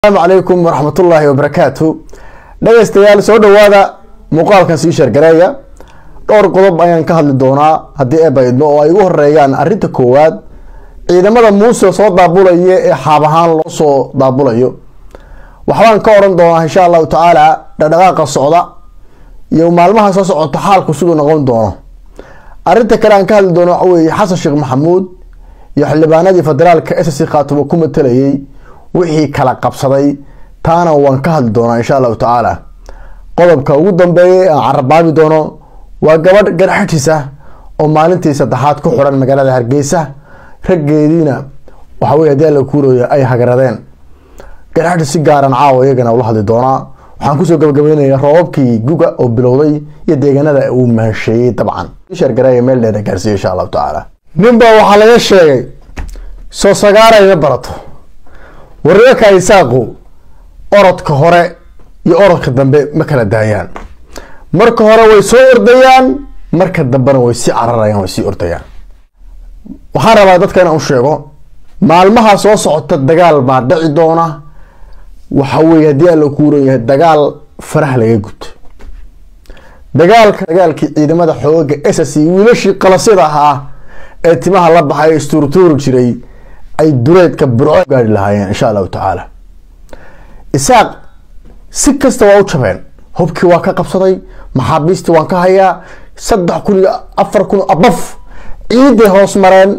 asalaamu calaykum waraxmatullaahi wabarakaatu dhegeystayaal soo dhawaada muuqaalkan sii sheergareeya dhowr qodob ayaan ka hadli doonaa haddii eeba idmo oo ay ugu horeeyaan arrinta koowaad ciidamada muuse soo daabulaya ee xaab ahaan loo soo daabulayo waxbaan ka oran doonaa insha allahu tacaala dhaqdhaqaaqa socda iyo maalmaha soo socota xaalku siduu noqon doono arrinta kale aan ka hadli doono waxa weeye xasan sheekh maxamuud iyo xildhibaanadii federaalka ssc khaatumo ku matalayay wixii kala qabsaday taana waan ka hadli doonaa insha allahu tacaala qodobka ugu dambeeyay aan carabaabi doono waa gabadh garxajis ah oo maalintii saddexaad ku xiran magaalada hargeysa raggeediina waxa weye hadii alla kuurooya ay hagradeen garxajis si gaaran caawa iyagana ula hadli doonaa waxaan kusoo gabagabeynaya roobabkii guga oo bilowday iyo deegaanada uu mahasheeyey dabcan shargareeya meel dheer gaarsiiya insha allahu tacaala ninba waxaa laga sheegay soo sagaarayma barato wararka isaaqu orodka hore iyo orodka dambe ma kala daayaan marka hore way soo ordayaan marka dambena way sii cararayaan way sii ordayaan waxaan rabaa dadka inaan u sheego maalmaha soo socota dagaal baa dhici doona waxa weye haddii alla kuuran yahay dagaal faraha laga guto dagaalka dagaalkii ciidamada xooga ss wiilashii qalasyada ahaa ee timaha la baxay istuurtuuri jiray ay duleedka burco gaari lahaayeen insha allahu tacaala isaaq si kasta waa u jabeen hubkii waa ka qabsaday maxaabiistii waan ka hayaa saddex kun iyo afar kun abaf ciiday hoos mareen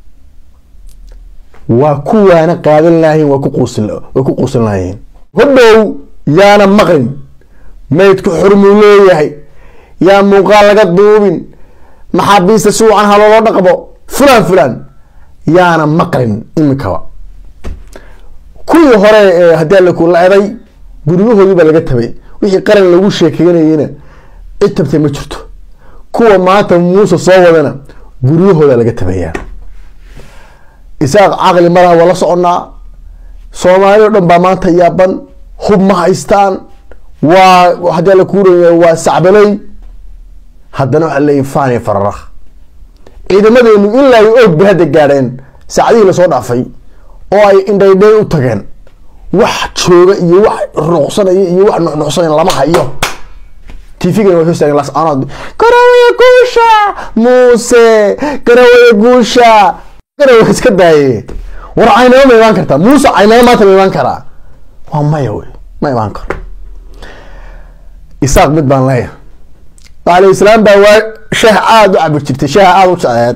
waa kuwaana qaadan lahayn waa kuquusin way ku quusin lahayiin hodhow yaana maqlin maydku xurmuu leeyahay yaa muuqaal laga duubin maxaabiista si wacan haloola dhaqbo fulan fulan yaana maqlin iminkaba kuwii hore ee haddii alla ku la-day guryahoodii baa laga tabay wixii qaran lagu sheekeynayeyna cid tabtay ma jirto kuwa maanta muuse soo wadana guryahooda laga tabayaa isaaq caqli malaha waa la soconaa soomaali o dhan baa maanta yaaban hub ma haystaan waa haddii alla kuuraya waa sacbaley haddana waxaa leeyahy fani fararakh ciidamadeenu ilaa ay og bay hadda gaadheen saacadihii lasoo dhaafay oo ay indhaydhay u tageen wax jooga iyo wax ruqsanaya iyo wax nuxnuxsanaya lama hayo tvgan waa hoostaagen lascanood garawaya guusha muuse garawaya guusha garawa iska daaye war caynamo ma imaan kartaa muuse caynamo maanta ma imaan karaa waa maya wey ma imaan karo isaaq mid baan leeyahay alayslaam baa waa shaah aada u cabi jirtay shaah aada u jecleed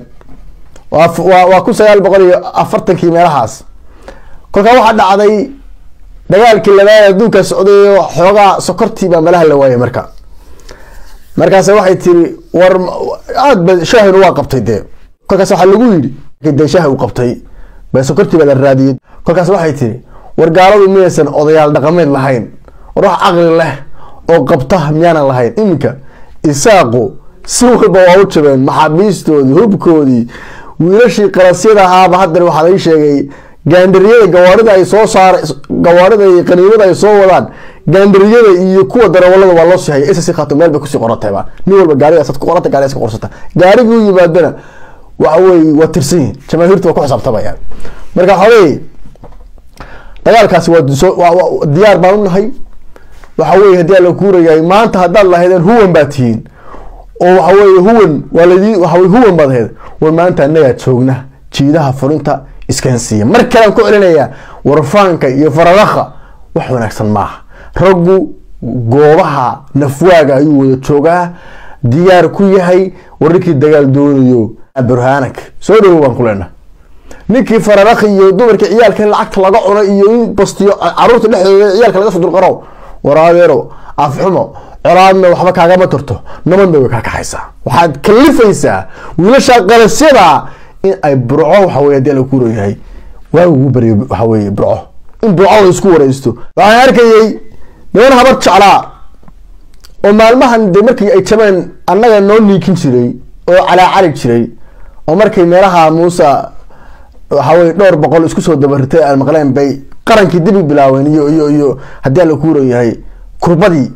waa kun sagaal boqol iyo afartankii meelahaas kolkaa waxaa dhacday dagaalkii labaad adduunka socday xoogaa sokortii baa meelaha la waayay marka markaas waxay tiri war aad ba shaahinu waa qabtay dee kolkaas waxaa lagu yidhi de shaah uu qabtay ba sokortii baa la raadiyey kolkaas waxay tiri war gaaladu miyaysan odayaal dhaqameed lahayn war wax caqli leh oo qabta miyaanan lahayn iminka isaaqu si walba waa u jabeen maxaabiistoodii hubkoodii wiilashii qalasyada ahaaba haddana waxaa laga sheegay gaandariyada gawaarida ay soo saar gawaarida iyo qaniimada ay soo wadaan gaandariyada iyo kuwa darawalada waa loo sii haya ss khaato meel bay kusii qorantayba nin walba gaarigaas ku qoranta gaarigaas ka qorsata gaarigii u yimaadana waxa weye waa tirsan yihin jamaahiirta waa ku xisaabtamayaan marka waxaweye dagaalkaasi waa diyaar baan u nahay waxa weye haddii ala kuurayahay maanta haddaad lahaydeen huwan baa tihiin oo waxa weye huwan waa ladi waxawe huwan baad ahayd war maanta annagaa joogna jiidaha fulinta iskansiiya mar kalean ku celinayaa warfaanka iyo faradakha wax wanaagsan maaha raggu goobaha nafwaaga ayuu wada joogaa diyaar ku yahay war ninkii dagaal doonayo burhaanag soo dhawow baan ku leenaha ninkii faradakhi iyo dumarkii ciyaalka in lacagta laga cuno iyo in bastiyo caruurta dhexdooda ciyaalka laga soo dulqaro war adeero afxumo colaadna waxba kaagama turto nabadna way kaa kaxaysaa waxaad kalifaysaa wiilasha qalasyada in ay burco waxa wey hadii la kuurayahay waa ugu baryo waxa weye burco in burco la isku wareysto waxaan arkayay niman habar jeclaa oo maalmahan de markii ay jabeen annaga noo niikin jiray oo calaacali jiray oo markay meelaha muuse waxaweye dhowr boqol isku soo dabaritay aan maqleen bay qarankii dibi bilaaween iyo iyo iyo haddii ala kuurayahay kurbadii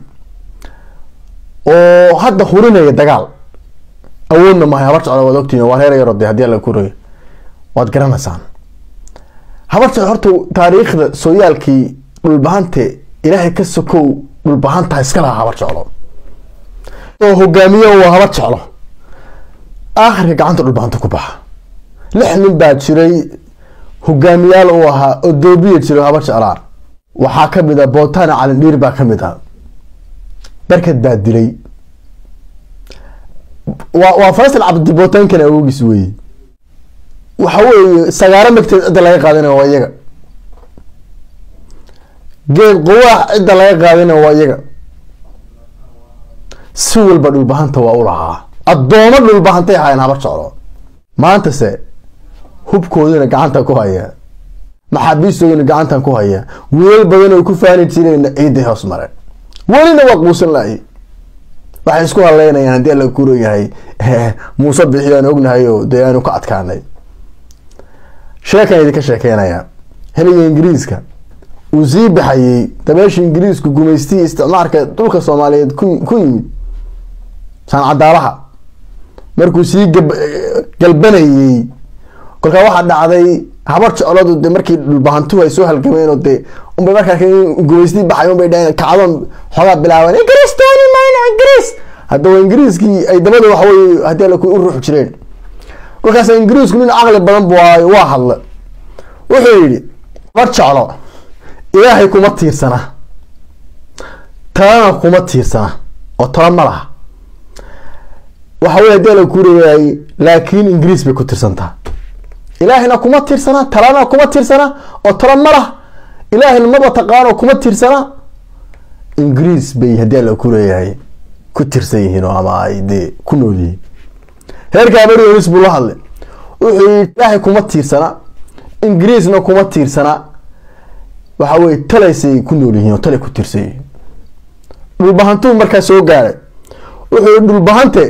oo hadda hurinaya dagaal awoodna mahay habar jeclo waad ogtiin waa reer yaro de haddii ala kuuraya waad garanaysaan habar jeclo horta taariikhda sooyaalkii dhulbahante ilaahay ka sokow dhulbahantaa iska laha habar jeclo oo hogaamiye waa habar jeclo aakhirka gacanta dhulbahanta ku baxa lix nin baa jiray hogaamiyaal uu ahaa oo doobiya jiro habar jeclaa waxaa ka mid a bootana calindhiir baa ka mid a barkad baa dilay waa waa faysal cabdi bootaankana awogiis weeye waxa weeye sagaaro magteed cidda laga qaadina waa iyaga geed quwaax cidda laga qaadina waa iyaga si walba dhulbahanta waa u lahaa addoomo dhulbahantay ahaayeen habar jeclo maantase hubkoodina gacanta ku haya maxaabiistoodina gacantan ku haya wiilal badan oo ku faani jireen ciidday hoos mare welina waa quusan lahay waxay isku haleynayaan haddii alla kuro yahay muuse bixi aan ognahay oo dee aanu ka adkaanay sheekan idinka sheekeynaya heliga ingiriiska uu sii baxayey dabeesha ingiriisku gumaystihii isticmaarka dhulka soomaaliyeed ku yimid saancadaalaha markuu sii galbanayey kolkaa waxaa dhacday habar jecladu de markii dhulbahantuhu ay soo halgameen oo de unbay markaa gumaystii baxay unbay dhaheen kacdoon xoogaa bilaaban ingiriis dooni mayno ingiriis haddaba ingiriiskii ay dabada waxaweye haddii ala u ruux jireen kolkaas ingiriisku nin caqli badan bu waa hadla wuxuu yidhi habar jeclo ilaahay kuma tiirsana talana kuma tiirsana oo tala ma laha waxa wey hadii ala kureeyay laakiin ingiriis bay ku tirsantaha ilaahayna kuma tiirsana talana kuma tiirsana oo tala ma lah ilaahayna maba taqaano kuma tiirsana ingiriis bay haddii ala kureeyahay ku tirsan yihiin oo ama ay dee ku nool yihiin heerka amarionis buu la hadlay wuxuu yii ilaahay kuma tiirsana ingiriisna kuma tiirsana waxa weye talaysay ku nool yihiin oo talay ku tiirsan yihiin dhulbahantuu markaa soo gaaray wuxuu yii dhulbahante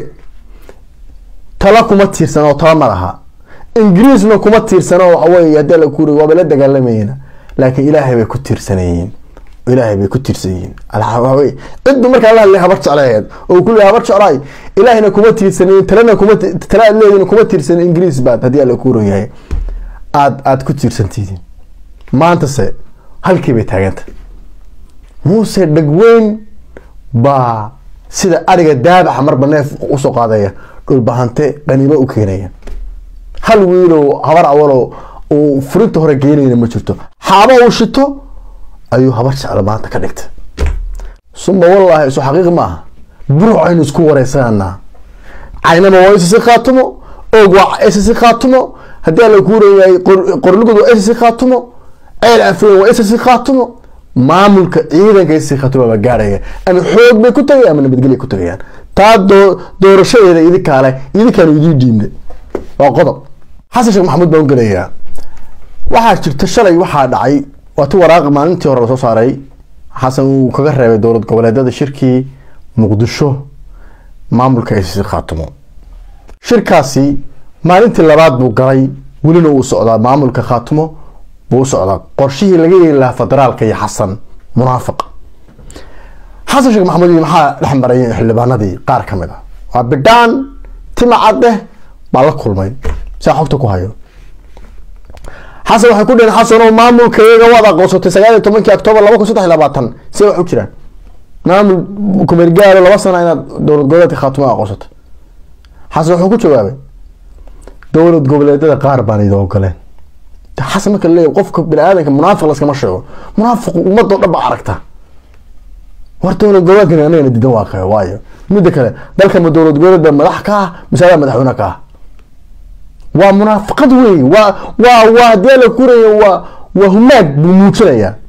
tala kuma tiirsana oo tala ma laha ingiriisna kuma tiirsana oo waxaweye haddii la kuuri waaba la dagaalamayeen laakiin ilaahay bay ku tiirsanyihiin ilaahay bay ku tiirsan yihiin waxaweye ciddu markaa la hadlay habar jeclaheed oo ku leey habar jeclaay ilaahayna kuma tiirsanin talana kuma tala aad leediin kuma tiirsanin ingiriis baad haddii alla kuuran yahay aad aad ku tiirsantihiin maantase halkii bay taaganta muuse dhagweyn baa sida ariga daabaxa marba neef usoo qaadaya dhulbahante qaniimo u keenaya hal wiilow habar awalo uu furinta hore geenayna ma jirto xaaba uu shito ayuu habar jeclo maanta ka dhigta suma wallaahi isu xaqiiq maaha buruc aynu isku wareysananaa caynama waa isisi khaatumo oog waa isisi khaatumo haddii alla kuurayahay qorlugud waa isisi khaatumo ceel afeen waa isisi khaatumo maamulka ciidanka isisi khaatumo baa gaarhaya ama xoog bay ku tagayaan ama nabadgelya ku tagayaan taa doo doorashadeeda idinkaale idinkaanu idiin dhiibnay waa qodob xasan sheekh maxamuud baan u gelayaa waxaa jirta shalay waxaa dhacay waa ti waraaqi maalintii hore lasoo saaray xasan uu kaga reebay dowlad goboleedyada shirkii muqdisho maamulka isisi khaatumo shirkaasi maalintii labaad buu galay welina uu socdaa maamulka khaatumo buu u socdaa qorshihii laga yeeli lahaa federaalka iyo xasan munaafiq xasan sheekh maxamuud maxaa dhex maray xildhibaanadii qaar ka mid a waa bidhaan tima cadeh baa la kulmay saa xogta ku hayo xasan waxay ku dheheen xasano maamulka iyaga waad aqoonsatay sagaal iyo tobankii octoobar laba kun saddex iyo labaatan see wax u jiraan maamul kumeergaalo laba sana inaad dowlad goboleedka khaatumo aqoonsatay xasan wuxuu ku jawaabay dowlad goboleedyada qaar baan idin ogoleen xasan marka leeyahy qofka bini aadanka munaafiq laskama sheego munaafiq ummadoo dhan baa aragta war dowlad goboleedkan anagana diidan waa qeyo waayo midda kale dalka ma dowlad goboleed baa madax ka ah mise adaa madaxweyne ka ah waa munaafiqad wey waa waa waa hadii la kuraya waa waa humaag buu muujinayaa